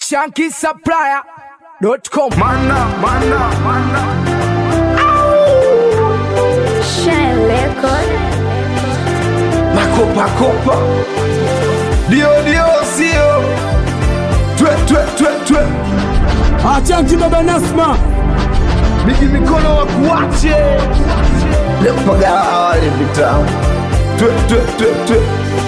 shankisupplier.com. Mana, mana, mana. Shine record. Makopa kopa. Dio dio sio. Twe twe twe twe. Achanki baba Nasma. Bigi mikono wa kuache. Lepaga wale vitamu. Twe twe twe twe.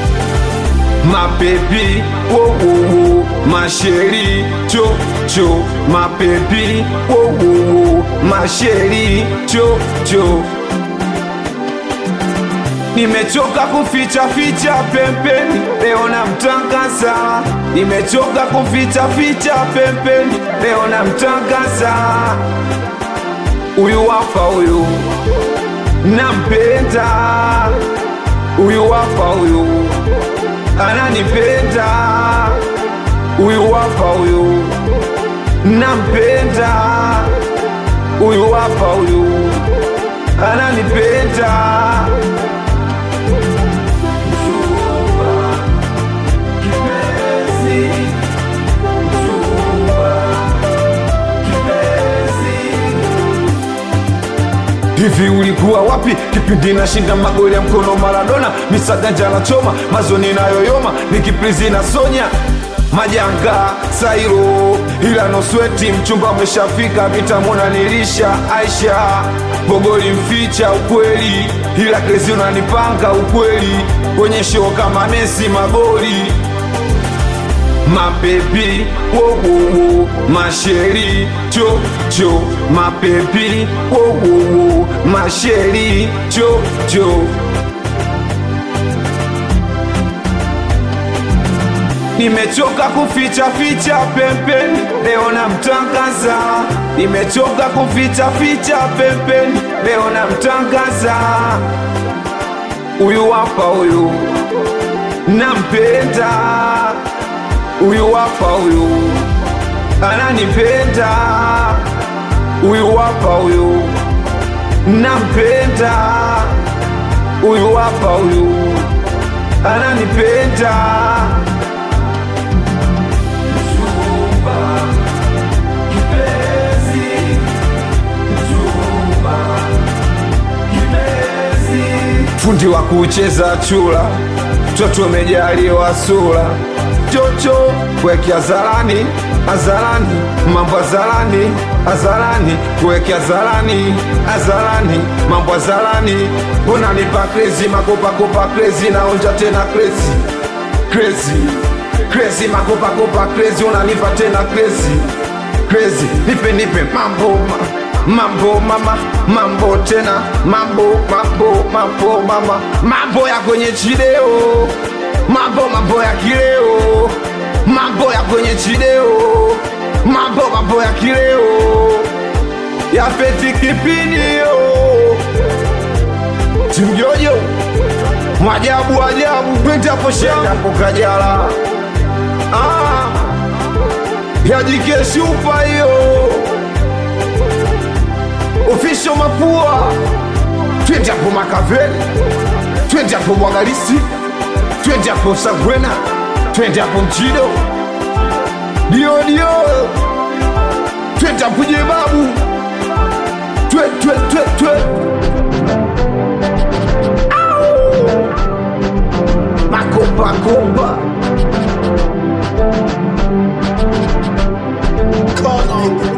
Mapepi, wo wo wo, masheri, cho cho, mapepi, wo wo wo, masheri, cho cho. Nimechoka kuficha ficha pembeni, leo namtangaza. Nimechoka kuficha ficha pembeni, leo namtangaza. Huyu hapa huyu nampenda, huyu hapa huyu ananipenda, huyu hapa huyu nampenda, huyu hapa huyu ananipenda. Hivi ulikuwa wapi kipindi nashinda magoli ya mkono Maradona, misaganja na choma mazoni nayoyoma, nikiprizi na Sonya majanga Sairo, ila nosweti mchumba umeshafika, vitamona nilisha Aisha bogoli mficha ukweli, ila krezi unanipanga ukweli, kwenye show kama Messi magoli mapepi wowowo masheri cho cho mapepi wowowo masheri cho cho Nimechoka kuficha ficha pembeni, leo namtangaza. Nimechoka kuficha ficha pembeni, leo namtangaza. Huyu hapa huyu nampenda huyu hapa huyu ananipenda, huyu hapa huyu nampenda, huyu hapa huyu ananipenda. Mchumba, kipenzi, mchumba, kipenzi. Fundi wa kucheza chula, mtoto umejaliwa sura chocho kweke azarani azarani mambo azarani azarani kweke azarani azarani mambo azarani unanipa krezi makopakopa krezi naonja tena krezi krezi krezi makopakopa krezi unanipa tena krezi krezi nipe nipe mambo ma, mambo mama mambo tena mambo mambo mambo mama mambo ya kwenye chideo mambo mambo ya kileo mambo ya kwenye chideo mambo mambo ya kileo ya peti kipinio timjojo mwajabu ajabu twende hapo shamba hapo kajala ah, yajike shupa hiyo ofisho mapua twende hapo makaveli twende hapo mwagalisi twende hapo Sagwena, twende hapo Mchido, dio dio, twende hapo Jebabu, twe twe twe twe, Au! makopa kopa Call on